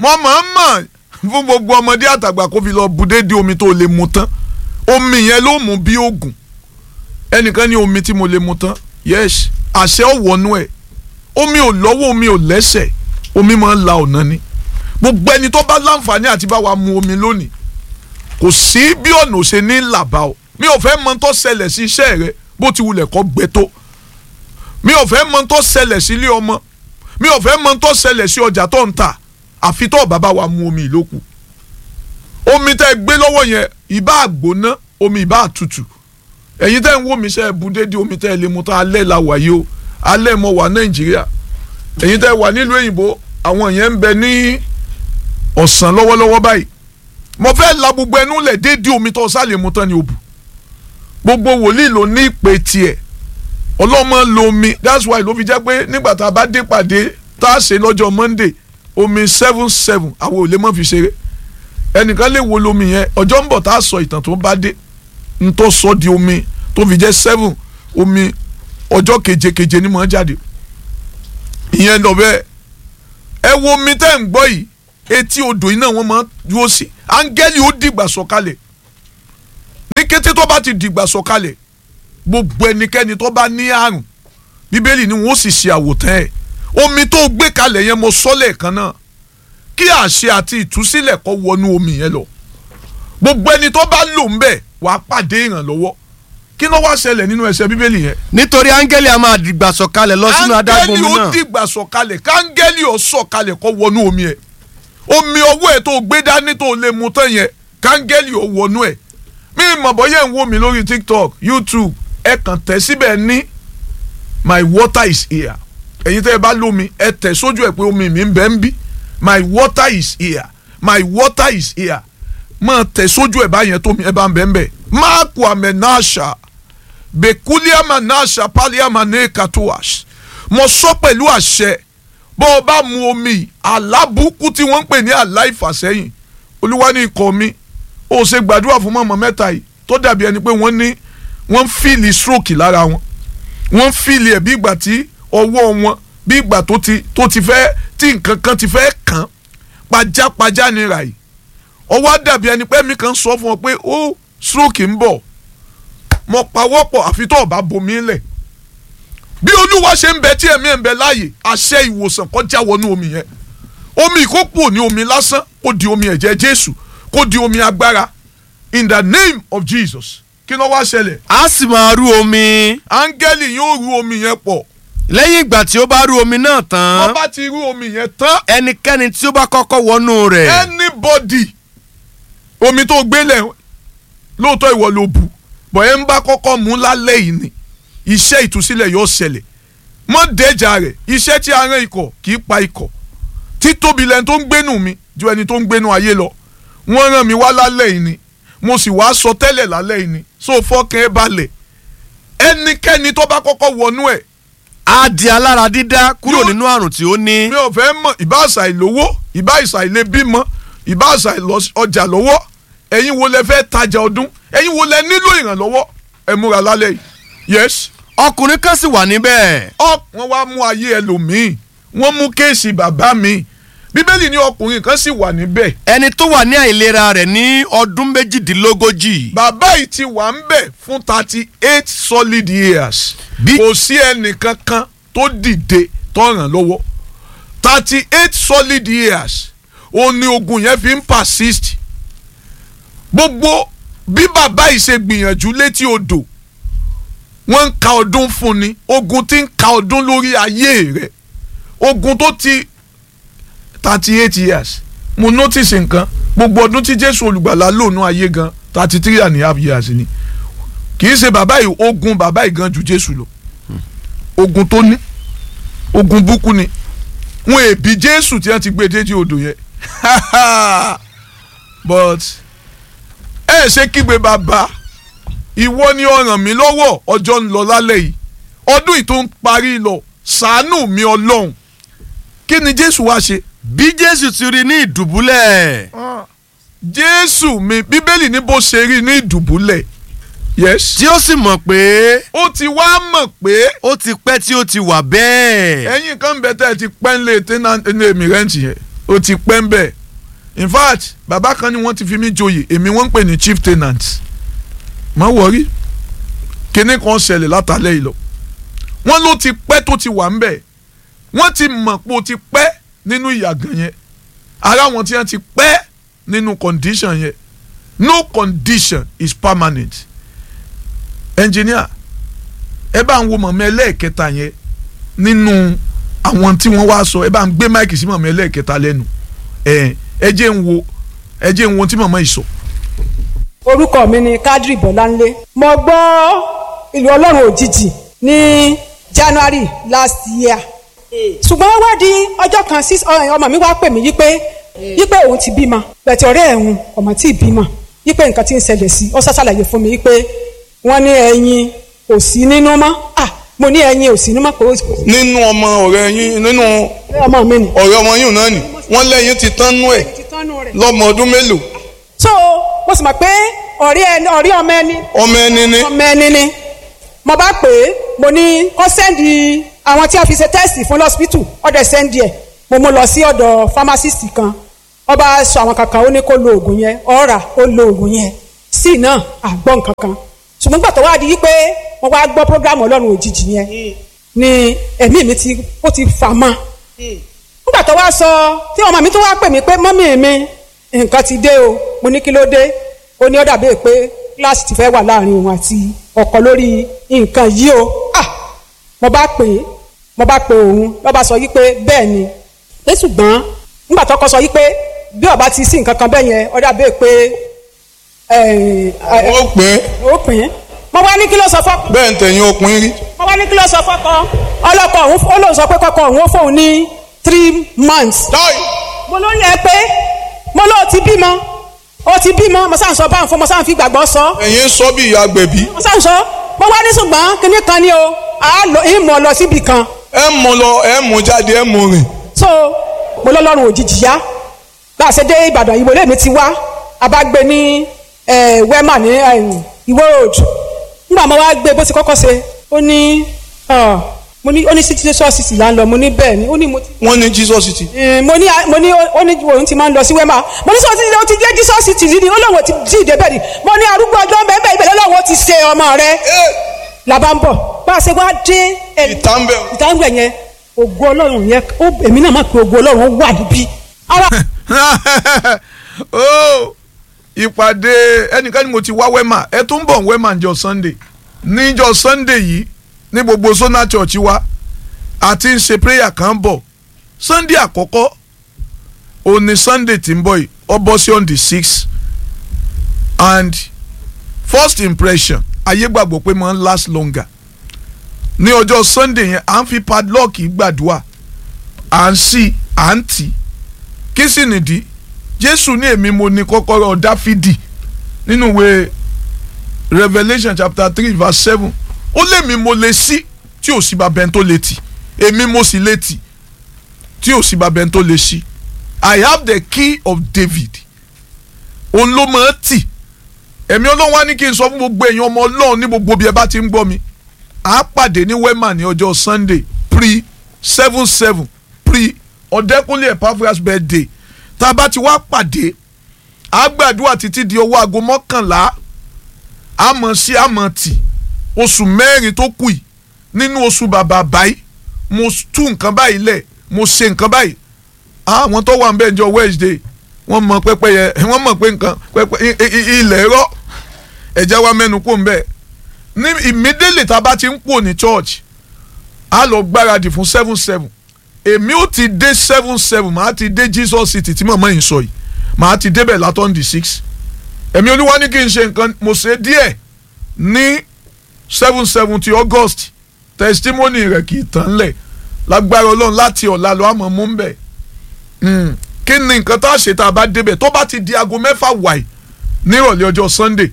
mo máa ń mọ̀ fún gbogbo ọmọdé àtàgbà kó fi lọ bu déédéé omi tó lè mu tán omi yẹn ló mú bí oògùn ẹnìkan ní omi tí mo lè mu tán yes àṣẹ ò wọnú ẹ̀ omi ò lọ́wọ́ omi ò lẹ́sẹ̀ omi máa ń la ọ̀nà ni gbogbo ẹni tó bá láǹfààní àti bá wa mu omi lónìí kò sí bí ọ̀nà òṣè ní làbá o mi ò fẹ́ mọ tó ṣẹlẹ̀ sí iṣẹ́ rẹ bó ti wulẹ̀ kọ́ gbẹ tó mi ò fẹ́ mọ tó ṣẹlẹ̀ sí ilé ọmọ mi ò fẹ́ mọ tó ṣẹlẹ̀ sí ọjà tó ń tà àfi tó bàbá wa mu omi ìlókù omi tẹ́ gbé lọ́wọ́ yẹn ìbá àgbóná omi ìbá àtútù ẹ̀yin tẹ́ ń wò mí sẹ́ bu dédé omi tẹ́ lè mu tán alẹ́ la wà yìí o alẹ́ mọ wà nàìjíríà ẹ̀yin tẹ́ wà nílùú òyìnbó àwọn yẹn ń bẹ ní ọ̀sán lọ́wọ́lọ́wọ́ báyìí mo fẹ́ la gbogbo ẹnu lẹ̀ dédé omi tó sálẹ̀ mu tán ni o bù gbogbo wòlíì ló ní ìpè tiẹ̀ ọlọ́mọ lo omi that's why ló fi jẹ́ pé nígbà tá a bá dé pàdé tá a ṣe lọ́jọ́ monday omi seven seven àwọn ò lè mọ̀ fi ṣeré ẹnìkan lè wo lomi yẹn ọjọ́ ń bọ̀ tá a sọ ìtàn tó bá dé n tó sọ di omi tó fi jẹ́ seven omi ọjọ́ keje keje ni mò ń jáde ìyẹn lọ bẹ́ẹ̀ ẹ wo omi tẹ́ ń gbọ́ yìí etí odò yìí náà wọ́n máa ń dúró sí áńgẹ́lì ó dìgbà sọ̀kalẹ̀ ní kété tó bá ti dìgbà sọ̀kalẹ̀ gbogbo ẹnikẹ́ni tó bá ní àrùn bíbélì ni wọ́n sì ṣe àwòtán ẹ̀ omi tó gbé kalẹ̀ yẹn mo sọ lẹ́ẹ̀kan náà kí àṣẹ àti ìtúsílẹ̀ kó wọnú omi yẹn lọ gbogbo ẹni tó bá lò ń bẹ̀ wàá pàdé ìrànlọ́wọ́ kí ló wá ṣẹlẹ̀ nínú ẹsẹ̀ bíbélì yẹn. nítorí áńgẹ́lì a máa dìgbà sọ̀kalẹ̀ lọ sínú adágún omi áńgẹ́lì ó náà dìgbà sọ̀kalẹ̀ káńgẹ́lì ó sọ̀kalẹ̀ kó wọnú omi ẹ̀ omi ọwọ́ ẹ̀ tó gbé dání tó lè mu tán yẹn káńgẹ́lì ó wọnú ẹ̀ mi mọ̀ bọ́yẹ̀ ń wò mí lórí tiktok youtube ẹ kàn tẹ̀ síbẹ̀ ní my water is here ẹ̀yin tẹ́ ẹ bá lómi ẹ tẹ̀ sójú ẹ̀ pé omi mi ń bẹ ń bí my water is here my water is here máa tẹ̀ sójú ẹ̀ báyẹn tó mi ẹ bá ń bẹ ń bẹ máàkù àmẹ́náṣà bekuliama nasha paliama ne katoas mo sọ pẹ̀lú àṣẹ bó o bá mu omi alábùkù tí wọ́n ń pè ní aláìfàsẹ́yìn olúwa ní ikọ̀ mi ó ṣe gbàdúrà fún mọ̀mọ́ mẹ́ta yìí tó dàbí ẹni pé wọ́n ní wọ́n ń fíìlì stroke lára wọn wọ́n ń fíìlì ẹ̀ bí ìgbà tí ọwọ́ wọn bí ìgbà tó ti tó ti fẹ́ tí nǹkan kan ti fẹ́ kàn pajápajá ni rà yìí ọwọ́ á dàbí ẹni pé mi kan sọ fún ọ pé ó stroke ń bọ̀ mo pawọ́pọ̀ àfi tó ọba bomi lẹ̀ bí olúwa ṣe ń bẹ tí ẹ̀mí ẹ̀ ń bẹ láàyè àṣẹ ìwòsàn kọjá wọnú omi yẹn omi ìkókò ní omi lásán kó di omi ẹ̀jẹ̀ jésù kó di omi agbára in the name of jesus kí ló wá ṣẹlẹ̀ a sì máa rú omi áńgẹ́lì yóò ru omi yẹn pọ̀ lẹ́yìn ìgbà tí ó bá rú omi náà tán wọ́n bá ti ru omi yẹn tán ẹnikẹ́ni tí ó bá kọ́kọ́ wọnú rẹ̀ anybody omi tó gbélé lóòótọ́ ìwọ ló bu bọ̀ ẹ́ ń bá kọ́kọ́ mú lálẹ́ yìí ni iṣẹ́ ìtúsílẹ̀ yóò ṣẹlẹ̀ mọ́ dẹ́jà rẹ̀ iṣẹ́ tí a rán ikọ̀ kì í pa ikọ̀ títóbi lẹni tó ń gbénu mi ju ẹni tó ń gbénu ayé lọ wọ́n rán mi wá lálẹ́ yìí ni mo sì wá sọ tẹ́lẹ̀ lálẹ́ yìí ni so fọ́kàn ẹ balẹ̀ ẹnikẹ́ni tó bá kọ́kọ́ wọnú ẹ̀ á di alára dídá kúrò Yóò- nínú àrùn tí ó ní mi ò fẹ́ mọ̀ ìbá àṣà ìlówó ìbá àṣà ilé bímọ ìbá àṣà ìlọ- ọjà lọ́wọ́ ẹ̀yin wo lẹ fẹ́ tajà ọdún ẹ̀yin wo lẹ nílò ìrànlọ́wọ́ ẹ múra lálẹ́ yìí yes ọkùnrin kan sì wà níbẹ̀ ọ wọ́n wá mú ayé ẹlòmíì wọ́n mú kéèsì bàbá mi bíbélì ní ọkùnrin kan sì wà níbẹ̀ ẹni tó wà ní àìlera rẹ̀ ní ọdún méjìdínlógójì bàbá yìí ti wà ń bẹ̀ fún thirty eight solid years Bí- kò sí ẹnìkankan tó dìde tó ràn lọ́wọ́ thirty eight solid years òun ni ogun yẹn fi ń persist gbogbo bí bàbá yìí ṣe gbìyànjú létí odò wọ́n ń ka ọdún fún ni ogun ti ń ka ọdún lórí ayé rẹ̀ ogun tó ti thirty eight years mo notice nǹkan gbogbo ọdún tí jésù olùgbàlà lónú ayé gan thirty three and a half years ni kì í ṣe bàbá yìí ogun bàbá yìí gan ju jésù lọ ogun tó ní ogun búkú ni wọn èbí jésù tí wọn ti gbé déjì odò yẹn but ẹ ṣe kígbe bàbá ìwọ ni ó ràn mí lọ́wọ́ ọjọ́ ń lọ lálẹ́ yìí ọdún yìí tó ń parí lọ ṣàánú mi ọlọ́run kí ni jésù wá ṣe bí jésù ti rí ní ìdùbúlẹ̀ jésù mi bíbélì ní bó ṣe rí ní ìdùbúlẹ̀ yes tí ó sì mọ̀ pé ó ti wá mọ̀ pé ó ti pẹ́ tí ó ti wà bẹ́ẹ̀ ẹ̀yin kan bẹ tẹ́ ẹ ti pẹ́ ńlẹ̀ tẹ́nà ní èmi rẹ́ǹtì yẹn ó ti pẹ́ ń bẹ̀ in fact bàbá kan ni wọ́n ti fi mí joyè èmi wọ́n ń pè ní chief tenant má wọrí kíní kan ṣẹlẹ̀ látàlẹ́ yìí lọ wọ́n ló ti pẹ́ tó ti wà ń bẹ̀ wọ́n ti mọ̀ pé ó ti pẹ́ nínú ìyàgàn yẹn ara wọn tí wọ́n ti pẹ́ nínú condition yẹn no condition is permanent engineer ẹ bá ń wo mọ̀mọ́ ẹlẹ́ẹ̀kẹta yẹn nínú àwọn tí wọ́n wá sọ ẹ bá ń gbé máìkì sí mọ̀mọ́ ẹlẹ́ẹ̀kẹta lẹ́nu ẹ ẹ jẹ́ ń wo ẹ jẹ́ ń wo tí mọ̀mọ́ yìí sọ. orúkọ mi ni Kadri Bọ́láńlé mo gbọ́ ìlú ọlọ́run òjijì ní January last year ṣùgbọ́n ó wá di ọjọ́ kan sí ọmọ mi wá pè mí yípe yípe òun ti bímọ bẹ̀tẹ̀ ọ̀rẹ́ ẹ̀hún ọmọ tí ì bímọ yípe nǹkan tí ń ṣẹlẹ̀ sí ọ ṣàṣàlàyé fún mi yípe wọ́n ní ẹyin kò sí nínú mọ́ ah mo ní ẹyin ò sí nínú mọ́ kò sí nínú ọmọ ọ̀rẹ́ yín nínú ọmọ mi ni. ọ̀rẹ́ ọmọ yín náà ni wọ́n lẹ́yìn ti tán nú ẹ̀ lọ́mọ ọdún mélòó so mo sì mọ̀ pé ọ̀rẹ́ ẹni ọ̀rẹ́ ọmọ ẹni ọmọ ẹni ní. ọmọ ẹni ni mo bá pè é mo ní kó sẹ́ndì àwọn tí a fi ṣe tẹ́sì fún lọ́sibítù ọ̀dẹ̀ sẹ́ndì ẹ̀ mo mú lọ sí ọ̀dọ̀ pharmacist kan ó bá sọ àwọn kankan ó ní kó lo oògùn yẹn ọ̀rà ó lo oògùn yẹn sí náà àgbọ̀ nǹkan kan ṣùgbọ́n gbà tó wá di wípé wọ́n wá gbọ́ program ọlọ́run òjijì yẹn ni ẹ̀mí mi ti ó ti fà mọ́ nígbà tó wá sọ tí ọmọ mi tó wá pè mí pé mọ́mí mi nǹkan ti dé o mo ní kí ló dé ó ní ó dàbí pé kíláàsì ti fẹ́ wà láàrin òun àti ọkọ lórí nǹkan yìí o ah mo bá pè é mo bá pe òun ló bá sọ yí pé bẹ́ẹ̀ ni pé ṣùgbọ́n nígbà tó kọ́ sọ yí pé bí ọba ti sí nǹkan kan bẹ́ẹ̀ yẹn ó dàbí pé ó pè é ó pè é mo wá ní kí ló sọ fọ́kọ bẹ́ẹ̀ ń tẹ̀yìn ọkùnrin rí. mo wá ní kí ló sọ fọ́kọ ọlọ́kọ òun ó lóun sọ pé kọ́kọ́ òun ó fóun ní three months táì mo ló ń yẹ pé mo ló ti bímọ ó ti bímọ mo sáà ń sọ báwọn fún mo sáà ń fi gbàgbọ́ sọ ẹ̀yin sọ bí ìyá gbẹ̀bí mo sáà ń sọ mo wá ní ṣùgbọ́n kinní kan ni o a lọ ìmọ̀ lọ síbi kan ẹ mú lọ ẹ mú jáde ẹ mú rìn. so mo lọ́lọ́run òjijì yá bá a ṣe dé Ìbàdàn ìwé lèmi ti wá a bá gbé ní wema ní Ìwó road nígbà mo wá gbé bó ti kọ́kọ́ ṣe ó ní ah, mo ní ó ní sí ṣọ́ọ̀ṣì sì là ń lọ mo ní bẹ́ẹ̀ ni ó ní mo ti wọ́n ní Jesus ti. Eh, mo ní mo ní ó ní òun ti máa ń lọ sí wema mo ní sọ ti ó ti dé Jesus ti rí ni ó lóun ti jí ìdébẹ̀ ni mo ní arúgbó ọjọ́ bẹ́ẹ̀ bẹ́ẹ̀ lọ́wọ́ ti ṣe ọmọ rẹ làbá ń bọ̀ bá a ṣe wá dé ẹ̀ ìtàǹbẹ̀ ìtàǹgbẹ̀ yẹn ògo ọlọ́run yẹn ó èmi náà mọ̀ pé ògo ọlọ́run wà níbí. ara oh ìpàdé ẹnìkan ni mo ti wá wema ẹ tún bọ̀ wema níjọ́ Sunday níjọ́ Sunday yìí ní gbogbo Sona Church wa àti ń ṣe prayer kan bọ̀ Sunday àkọ́kọ́ òní Sunday tí ń bọ̀ yìí ó bọ́ sí on the six and first impression ayé gbàgbọ́ pé máa ń last longer ní ọjọ́ Sunday yẹn à ń fi padlock gbàdúrà à ń sí à ń tì kí sì nìdí Jésù ní èmi mo ní kọ́kọ́rọ́ Dáfídì nínú ìwé Revelation chapter three verse seven ó lémi mo lè ṣí tí ò sí babẹ́ tó lè tì èmi mo sì lè tì tí ò sí babẹ́ tó lè ṣí I have the key of David òun ló máa tì ẹ̀mí Ọlọ́run wá ní kí n sọ fún gbogbo èèyàn ọmọ Ọlọ́run ní gbogbo bí ẹ bá ti ń gbọ́ mi à á pàdé ní wema ní ọjọ́ Sunday pre seven seven pre ọ̀dẹ́kúnlé Epaphras birthday tá a bá ti wá pàdé à á gbàdúrà títí di ọwọ́ aago mọ́kànlá àmọ́ sí àmọ́ tì oṣù mẹ́rin tó kù yìí nínú oṣù bàbá báyìí mo tú nǹkan báyìí lẹ̀ mo ṣe nǹkan báyìí àwọn tó wà ń bẹ̀ jọ Wednesday wọ́n mọ pẹ́pẹ́yẹ wọ́n mọ̀ pé nǹkan pẹ́pẹ́ ilẹ̀ rọ ẹ̀jẹ̀ wa mẹ́nu kò ń bẹ̀ ní immediately tá a bá ti ń pò ní church a lọ gbáradì fún seven seven èmi ò ti dé seven seven màá ti dé Jesus city tí màmá yìí sọ yìí màá ti débẹ̀ látọ̀ ní six èmi olúwa ní kí n ṣe nǹkan mo ṣe díẹ̀ ní seven seven ti August testimony rẹ̀ kì í tán lẹ̀ lágbára ọlọ́run láti ọ̀la lọ àmọ́ mú bẹ̀ kí ni nǹkan tá a ṣe tá a bá débẹ̀ tó bá ti di aago mẹ́fà wàyí nírọ̀lẹ́ ọjọ́ Sunday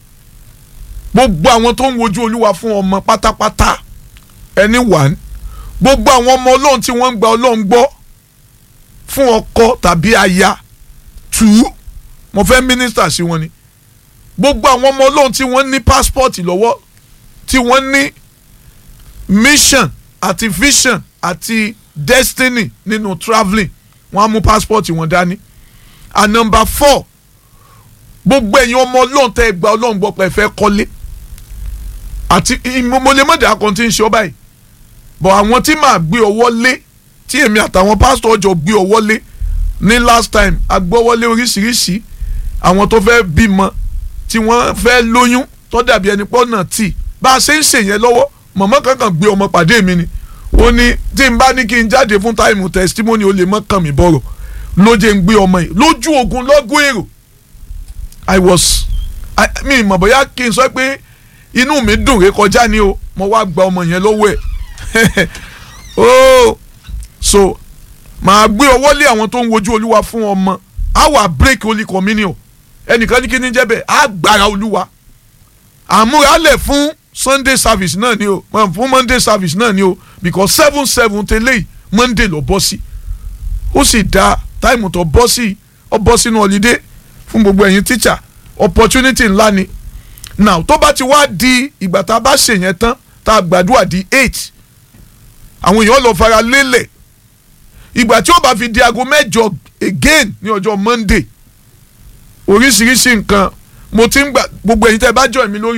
gbogbo àwọn tó ń wojú olúwa fún ọmọ pátápátá ẹni wàn gbogbo àwọn ọmọ ọlọ́run tí wọ́n ń gba ọlọ́run gbọ́ fún ọkọ tàbí aya tù ú mo fẹ́ mínísítà sí wọn ni gbogbo àwọn ọmọ ọlọ́run tí wọ́n ní pásítọ̀tì lọ́wọ́ tí wọ́n ní mission àti vision àti destiny nínú travelling wọ́n á mú passport wọn dání and number four gbogbo ẹ̀yin ọmọ ọlọ́run tẹ́ ẹ gba ọlọ́run gbọ́ pé ẹ fẹ́ kọ́lé àti mo lè mọ̀dà kan tí ń ṣe ọ báyìí but àwọn tí màá gbé ọwọ́ lé tí èmi àtàwọn pásítọ̀ ọjọ́ gbé ọwọ́ lé ní last time agbọ́wọ́lé oríṣiríṣi àwọn tó fẹ́ bímọ tí wọ́n fẹ́ lóyún tó dàbí ẹni pọ́ náà tì bá a ṣe ń ṣèyẹn lọ́wọ́ mọ̀mọ́ kankan gbé ọmọ pàdé mi ni ó ní tí n bá ní kí n jáde fún táìmù testimony ó lè mọ́ kàn mí bọ̀rọ̀ lóje ń gbé ọmọ yìí lójú ogun lọ́gùn èrò i was I, mi mọ̀ bóyá kí n sọ pé inú mi dùn ré kọjá ni o mo wá gba ọmọ yẹn lọ́wọ́ ẹ̀ oh so màá gbé ọwọ́ lé àwọn tó ń wojú olúwa fún ọmọ á wà break holy communion ẹnìkan ní kí ní jẹ́ bẹ́ẹ̀ á gbára olúwa àmúralẹ̀ fún sunday service náà ni o fún monday service náà ni o because seven seven tẹ́lẹ̀ monday lọ bọ́ sí ó sì dá táìmù tó bọ́ sí ọ bọ́ sínú holiday fún gbogbo ẹ̀yin teacher opportunity ńlá ni now tó bá ti wá di ìgbà tá a bá ṣèyẹn tán tá a gbàdúrà di eight àwọn èèyàn lọ fara lélẹ̀ ìgbà tí ó bá fi di aago mẹ́jọ again ní ọjọ́ monday oríṣiríṣi nǹkan mo ti ń gbà gbogbo ẹ̀yin tẹ́ ẹ bá join mi lórí